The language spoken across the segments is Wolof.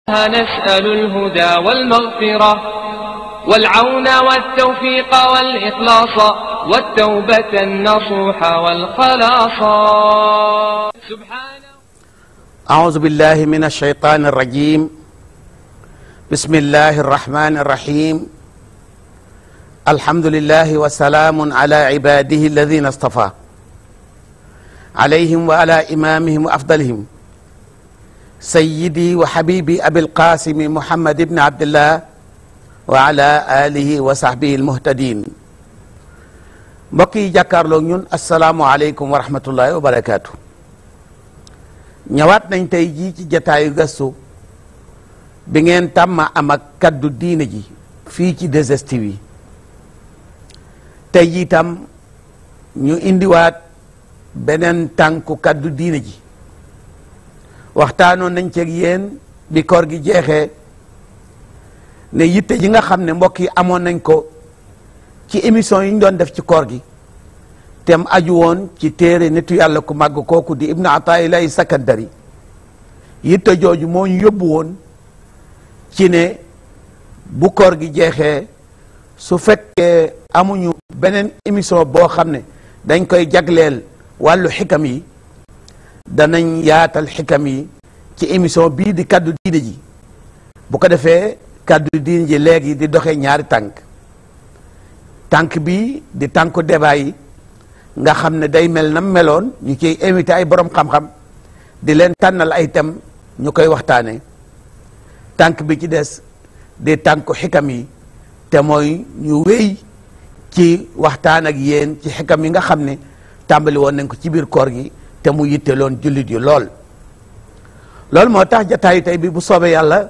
نسأل الهدى والمغفرة والعون والتوفيق والإخلاص والتوبة النصوح والخلاص سبحانه أعوذ بالله من الشيطان الرجيم بسم الله الرحمن الرحيم الحمد لله وسلام على عباده الذين اصطفى عليهم وعلى إمامهم وأفضلهم سيدي وحبيبي أبي القاسم محمد بن عبد الله وعلى آله وصحبه المهتدين mbokk yi jàkkaarloo ñun asalaamualeykum wa rahmatullahi wa barakaatu ñëwaat nañ tey jii ci jataayu gëstu bi ngeen tàmma am ak kaddu diine ji fii ci 2STV yi tey jii tam ñu indiwaat beneen tànku kaddu diine ji waxtaanoon nañ ceeg yéen bi koor gi jeexee ne yitte ji nga xam ne mbokk yi amoon nañ ko ci émission yi ñu doon def ci koor gi tem aju woon ci téere nitu yàlla ku màgg kooku di ibnu ataillahi sakandari yitte jooju moo ñu yóbbu woon ci ne bu koor gi jeexee su fekkee amuñu beneen émission boo xam ne dañ koy jagleel wàllu xikam yi danañ yaatal xikam yi ci émission bii di kaddu diine ji bu ko defee kaddu diine ji léegi di doxee ñaari tànk tànk bi di tànku débat yi nga xam ne day mel na meloon ñu ciy invité ay borom xam-xam di leen tànnal ay thèmes ñu koy waxtaane tànk bi ci des di tànku xikam yi te mooy ñu wéy ci waxtaan ak yéen ci xikam yi nga xam ne tàmbali woon nañ ko ci biir koor gi te mu yitteloon jullit yu lool loolu moo tax jataayu tey bi bu soobee yàlla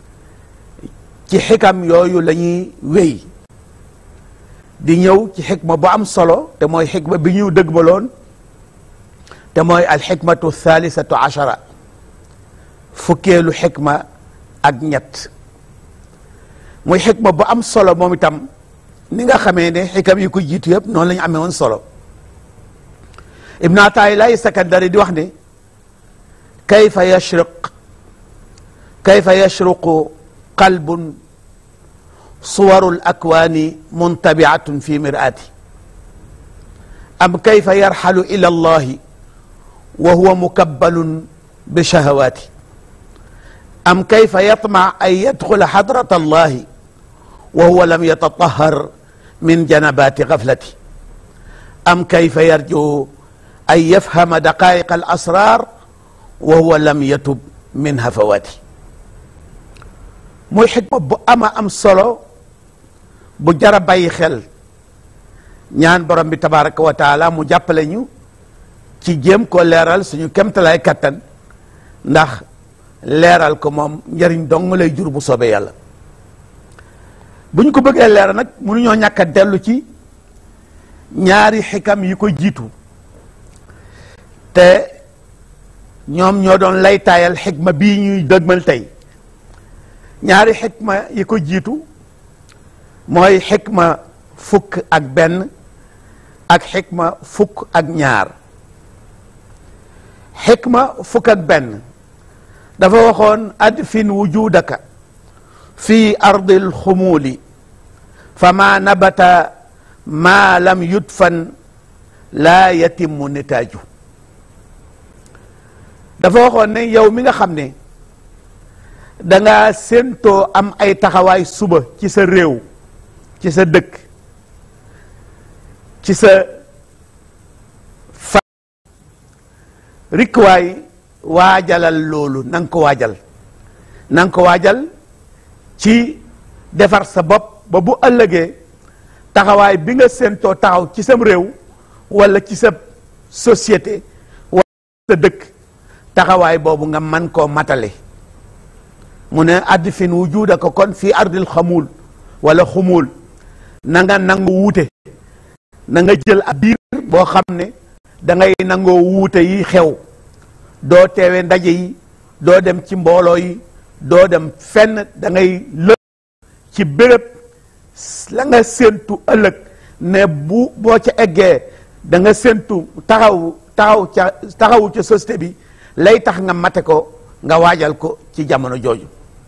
ci xikam yooyu la ñuy wéy di ñëw ci xikma bu am solo te mooy xikma bi ñu dëgmaloon te mooy al xikmatu thalithatu achara fukkeelu xikma ak ñett muy xikma bu am solo moom itam ni nga xamee ne xikam yi ko jiitu yëpp noonu la ñu amee woon solo ibnu ataillah sakandari di wax ne kayfa yashriq kayfa yashruqu qalbun suwaru lakwaani muntabiatun fi miraati am kayfa yarxalu ila allahi wa huwa mukabbalun bi shahawaati am kayfa yatmac an yadxula xadrat allahi wa huwa lam yatatahar min janabaati gaflati am kayfa yarju an yafhama daqaiq al asrar wa huwa lam yatub min hafawaati muy xikma bu ama am solo bu jara bàyyi xel ñaan borom bi tabaraka wa taala mu jàppale ñu ci jéem ko leeral suñu kemtalaay kattan ndax leeral ko moom njëriñ dong lay jur bu soobee yàlla bu ñu ko bëggee leeral nag mënuñoo ñàkk a dellu ci ñaari xikam yi ko jiitu te ñoom ñoo doon lay taayal xikma bii ñuy dëgmal tey ñaari xikma yi ko jiitu mooy xikma fukk ak benn ak xikma fukk ak ñaar xikma fukk ak benn dafa waxoon adfin wujudaka fi ardi alxumuuli fa ma nabata ma lam yudfan laa yatimu nitaaju dafa waxoon ne yow mi nga xam ne danga séentoo am ay taxawaay suba ci sa réew ci sa dëkk ci sa fa rikwaay waajalal loolu na nga ko waajal na nga ko waajal ci defar sa bopp ba bu ëllëgee taxawaay bi nga séentoo taxaw ci sam réew walla ci sa société walla sa dëkk taxawaay boobu nga man koo matale mu ne addi fin wujuda ko kon fii ardil xamuul wala xumuul na nga nangu wuute na nga jël ab biir boo xam ne da ngay nangoo wuute yi xew doo teewe ndaje yi doo dem ci mbooloo yi doo dem fenn da ngay lë ci béréb la nga séentu ëllëg ne bu boo ca eggee da nga séentu taxaw taxaw ca taxawu ca société bi lay tax nga mate ko nga waajal ko ci jamono jooju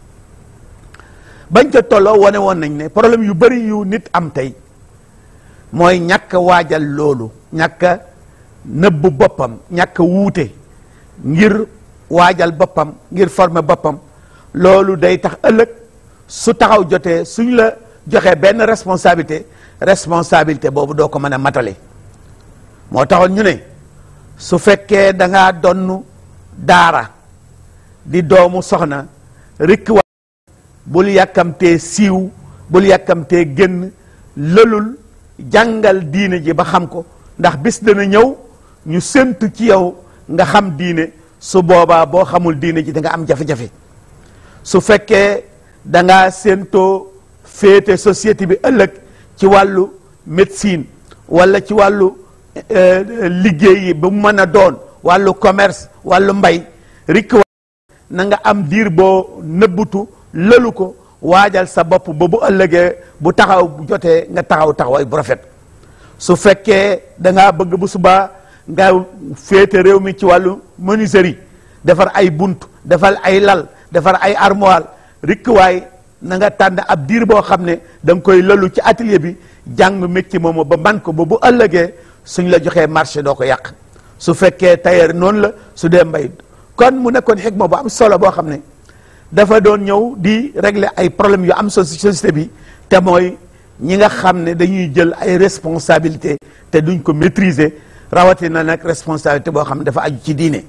bañ ca tolloo wane woon nañ ne problème yu bari yu nit am tey mooy ñàkk a waajal loolu ñàkk a nëbb boppam ñàkk a wuute ngir waajal boppam ngir former boppam loolu day tax ëllëg su taxaw jotee suñ la joxee benn responsabilité responsabilité boobu doo ko mën a matale moo taxoon ñu ne su fekkee da ngaa donn daara di doomu soxna rikk wa bul yàkkamtee siiw bul yàkkamtee génn lëlul jàngal diine ji ba xam ko ndax bis dana ñëw ñu séntu ci yow nga xam diine su boobaa boo xamul diine ji da nga am jafe-jafe su fekkee da ngaa séentoo féete société bi ëllëg ci wàllu médecine wala ci wàllu liggéey yi ba mu mën a doon wàllu commerce wàllu mbay rikk wa na nga am diir boo nëbbutu lëlu ko waajal sa bopp ba bu ëllëgee bu taxaw bu jotee nga taxaw taxawaay bu rafet su fekkee da ngaa bëgg bu subaa nga féete réew mi ci wàllu menuiserie defar ay bunt defal ay lal defar ay armoire rikkuwaay na nga tànn ab diir boo xam ne da nga koy lëlu ci atelier bi jàng métier moomu ba man ko ba bu ëllëgee suñ la joxee marché doo ko yàq su fekkee tailleur noonu la su dee mbay kon mu nekkoon xikma bu am solo boo xam ne dafa doon ñëw di régler ay problèmes yu am société bi te mooy ñi nga xam ne dañuy jël ay responsabilité te duñ ko maîtriser rawatina nag responsabilité boo xam ne dafa aju ci diine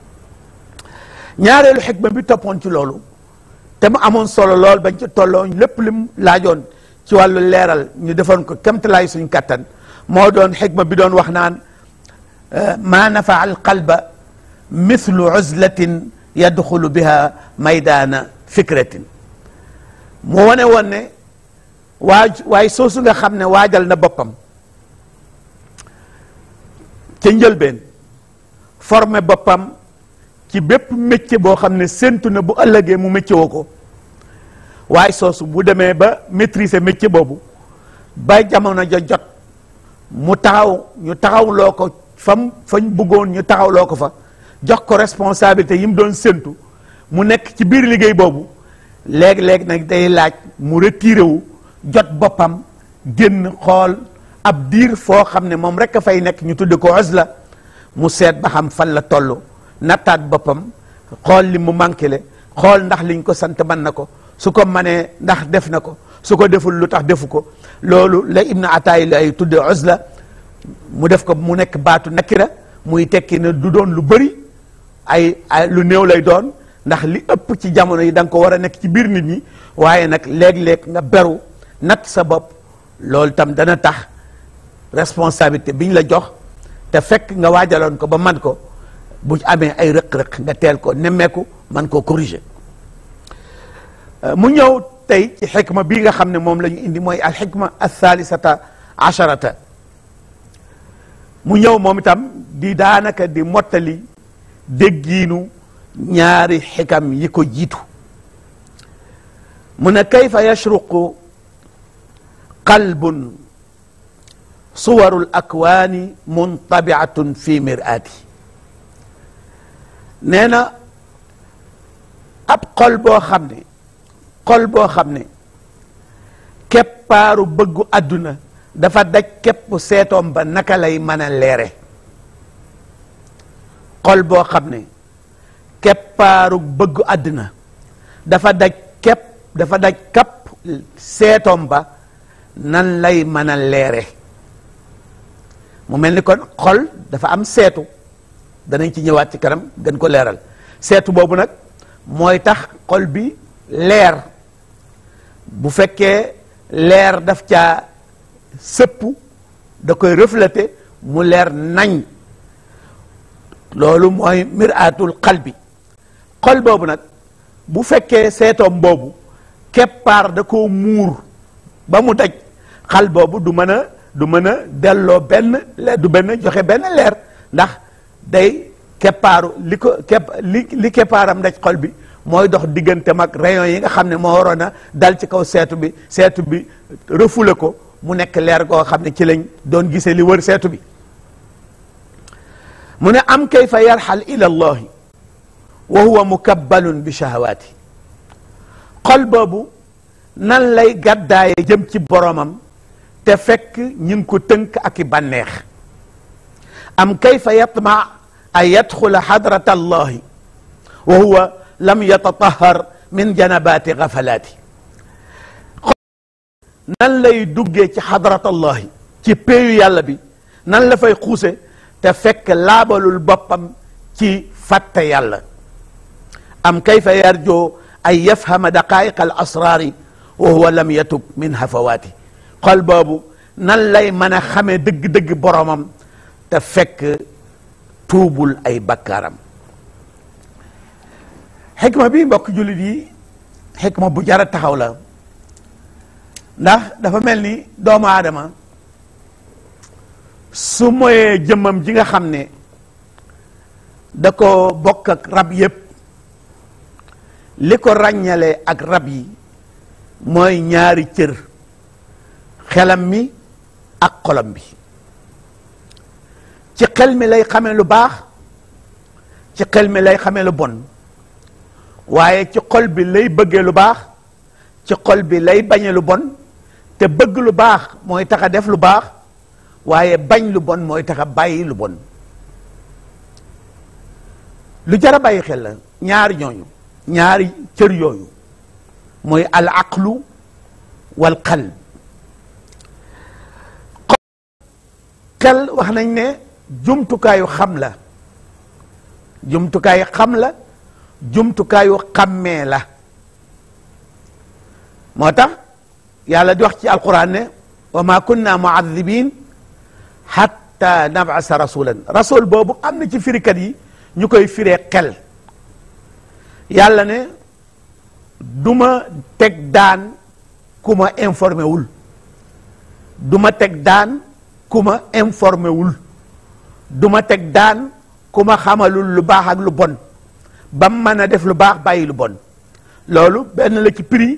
ñaareelu xikma bi toppoon ci loolu te mu amoon solo lool bañ ci tolloo lépp lim laajoon ci wàllu leeral ñu defoon ko kemtalaay suñ kattan moo doon xikma bi doon wax naan ma nafa al qalba mithlu uzlatin yadxulu biha maydaana fikratin mu wane woon ne waaj waaye soosu nga xam ne waajal na boppam ca njëlbeen formé boppam ci bépp métier boo xam ne séntu na bu ëllëgee mu métier woo ko waaye soosu bu demee ba maîtriser métier boobu ba jamono ja jot mu taxaw ñu taxawloo ko fam fañ bëggoon ñu taxawloo ko fa jox ko responsabilité yi mu doon séntu mu nekk ci biir liggéey boobu léegi-léegi nag day laaj mu retiré wu jot boppam génn xool ab diir foo xam ne moom rek a fay nekk ñu tudde ko uzla mu seet ba xam fan la toll nattaat boppam xool li mu manqué le xool ndax liñ ko sant mën na ko su ko manee ndax def na ko su ko deful lu tax defu ko loolu la ibnu ataay la ay tudde uzla mu def ko mu nekk baatu nakira muy tekki ne du doon lu bëri ay ay lu néew lay doon ndax li ëpp ci jamono yi da nga ko war a nekk ci biir nit ñi waaye nag léeg-léeg nga beru natt sa bopp loolu tam dana tax responsabilité biñ la jox te fekk nga waajaloon ko ba man ko bu amee ay rëq-rëq nga teel ko nemmeeku man koo corriger mu ñëw tey ci xikma bii nga xam ne moom la ñu indi mooy al xikma al thaalisata asharata mu ñëw moom itam di daanaka di mottali déggiinu ñaari xikam yi ko jiitu mu ne kayfa yashruqu qalbun suwarul akwaani muntabiatun fi miraati nee na ab xol boo xam ne xol boo xam ne keppaaru bëggu àdduna dafa daj képp seetoom ba naka lay mën a leere xol boo xam ne keppaaru bëggu àdduna dafa daj képp dafa daj kapp seetoom ba nan lay mën a leere mu mel ni kon xol dafa am seetu danañ ci ñëwaat ci kanam gën ko leeral seetu boobu nag mooy tax xol bi leer bu fekkee leer daf caa sëpp da koy refléter mu leer nañ loolu mooy miraatul qalbi xol boobu nag bu fekkee seetoom boobu keppaar da koo muur ba mu daj xal boobu du mën a du mën a delloo benn leer du benn joxe benn leer ndax day keppaaru li ko kepp li li keppaaram daj xol bi mooy dox diggante mag rayon yi nga xam ne moo waroon a dal ci kaw seetu bi seetu bi refoulé ko mu nekk leer goo xam ne ci lañ doon gisee li wër seetu bi mu ne am kayfa yarxal ila allahi wa huwa mukabbalun bi shahawaati xol boobu nan lay gàddaaye jëm ci boromam te fekk ñu ngi ko tënk ak i bànneex am kayfa yatma an yadxula xadrat allahi wa huwa lam yatatahar min janabaati gafalaati nan lay duggee ci xadrat allahi ci péeyu yàlla bi nan la fay xuuse te fekk laabalul boppam ci fàtte yàlla am kayfa yarjoo an yafhama daqaiq al asraari wa huwa lam yatub min hafawaati xol boobu nan lay mën a xamee dëgg-dëgg boromam te fekk tuubul ay bakkaaram xikma bi mbokk jullit yi xikma bu jara taxaw la ndax dafa mel ni doomu aadama su moyee jëmmam ji nga xam ne da ko bokk ak rab yépp li ko ràññale ak rab yi mooy ñaari cër xelam mi ak xolam bi ci xel mi lay xamee lu baax ci xel mi lay xamee lu bon waaye ci xol bi lay bëggee lu baax ci xol bi lay bañee lu bon te bëgg lu baax mooy tax a def lu baax waaye bañ lu bon mooy tax a bàyyi lu bon lu jar a bàyyi xel la ñaari ñooñu ñaari cër yooyu mooy al aqlu wal qalb xel wax nañ ne jumtukaayu xam la jumtukaayu xam la jumtukaayu xàmmee la moo tax yàlla di wax ci alquran ne wa ma kunna muadibin hatta nabasa rasulan rasul boobu am na ci firikat yi ñu koy firee xel yàlla ne du ma teg daan ku ma informé wul du ma teg daan ku ma informé wul du ma teg daan ku ma xamalul lu baax ak lu bon ba mu mën a def lu baax bàyyi lu bon loolu benn la ci prix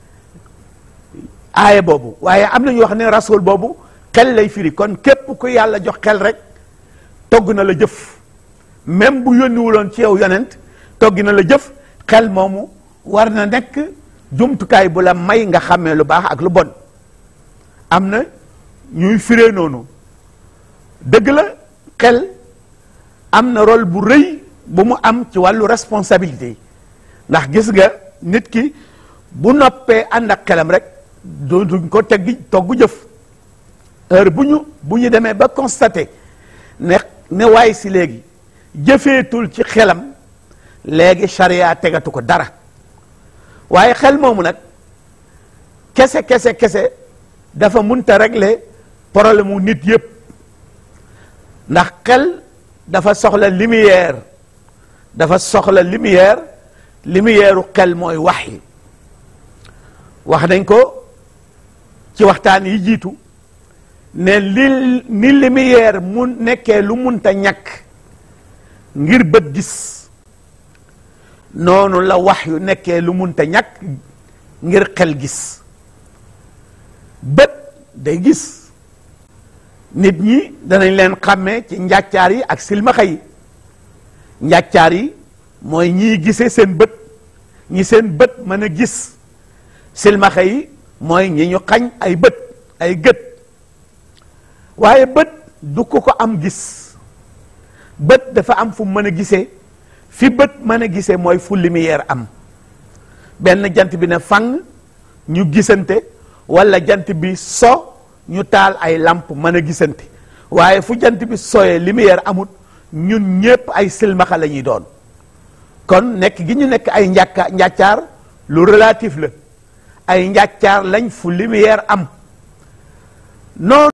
aaya boobu waaye am na ñu wax ne rasul boobu xel lay firi kon képp ku yàlla jox xel rek togg na la jëf même bu yónniwuloon ci yow yonent togg na la jëf xel moomu war na nekk jumtukaay bu la may nga xàmmee lu baax ak lu bon am na ñuy firee noonu dëgg la xel am na rôle bu rëy bu mu am ci wàllu responsabilité ndax gis nga nit ki bu noppee ànd ak xelam rek duñ ko teggi togg jëf heure bu ñu bu ñu demee ba constaté ne ne waay si léegi jëfeetul ci xelam léegi charia tegatu ko dara waaye xel moomu nag kese kese kese dafa munta régler problème mu nit yépp ndax xel dafa soxla lumière dafa soxla lumière lumière u xel mooy wax yi wax nañ ko ci waxtaan yi jiitu ne li ni lumière mu nekkee lu munta ñàkk ngir bët gis noonu la wax yu nekkee lu munta ñàkk ngir xel gis bët day gis nit ñi danañ leen xàmmee ci njàccaar yi ak silmaxa yi njàccaar yi mooy ñii gisee seen bët ñi seen bët mën a gis silmaxa yi mooy ñi ñu xañ ay bët ay gët waaye bët du ko ko am gis bët dafa am fu mën a gisee fi bët mën a gisee mooy fu lumière am benn jant bi ne fang ñu gisante wala jant bi so ñu taal ay lamp mën a gisante waaye fu jant bi soyee lumière amut ñun ñépp ay silmaxa la ñuy doon kon nekk gi ñu nekk ay njàkka njàccaar lu relatif la ay njàccaar lañ fu lumière am noonu